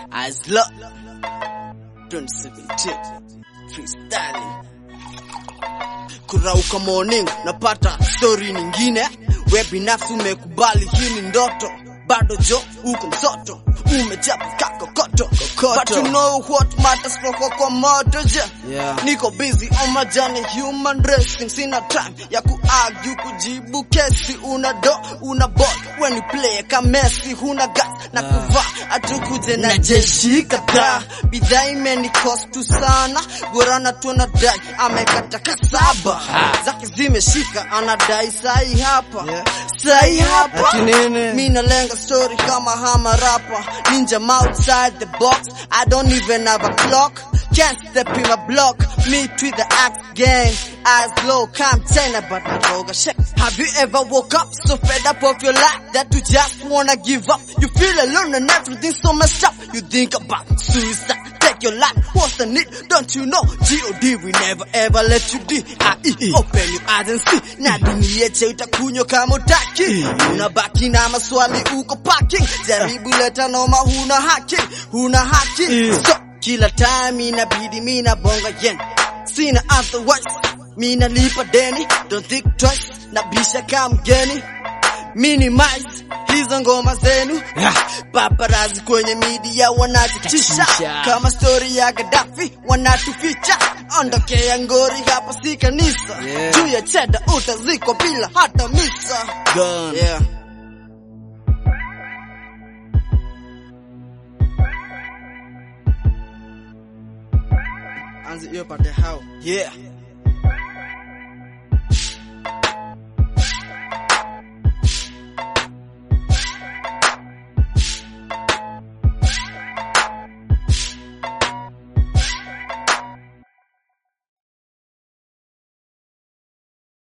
As Love 2017 freestyling kurauka morning napata story nyingine we binafsi umekubali hii ni ndoto bado jo uko msoto umechapa kakokoto but you know what matters for kwa moto je Yeah. niko busy on my journey human racing sina time ya kuargue kujibu kesi una do una ball when you play kama Messi huna gas na kuvaa atukuje na jeshi kadhaa bidhaa imeni cost tu sana gorana tu anadai amekata kasaba zake zimeshika anadai sai hapa Yeah. sai hapa Ati nini? mi nalenga story kama hama rapa ninja I'm outside the box I don't even have a clock can't step in my block me to the axe gang eyes low calm tenor but not roga shit have you ever woke up so fed up of your life that you just wanna give up you feel alone and everything so messed up you think about suicide take your life what's the need don't you know G.O.D we never ever let you D.I.E open your eyes and see na dunia yeche utakunywa kama utaki unabaki na maswali uko parking jaribu leta noma huna haki huna haki so kila time inabidi mina bonga yen sina otherwise mina lipa deni don't think twice nabisha kama mgeni minimize hizo ngoma zenu paparazi kwenye media wanazitisha Katisha. kama story ya Gaddafi wanatuficha ondokea ngori hapa si kanisa Yeah. juu ya cheda utazikwa bila hata misa Gun. yeah. anzi hiyo pate hao yeah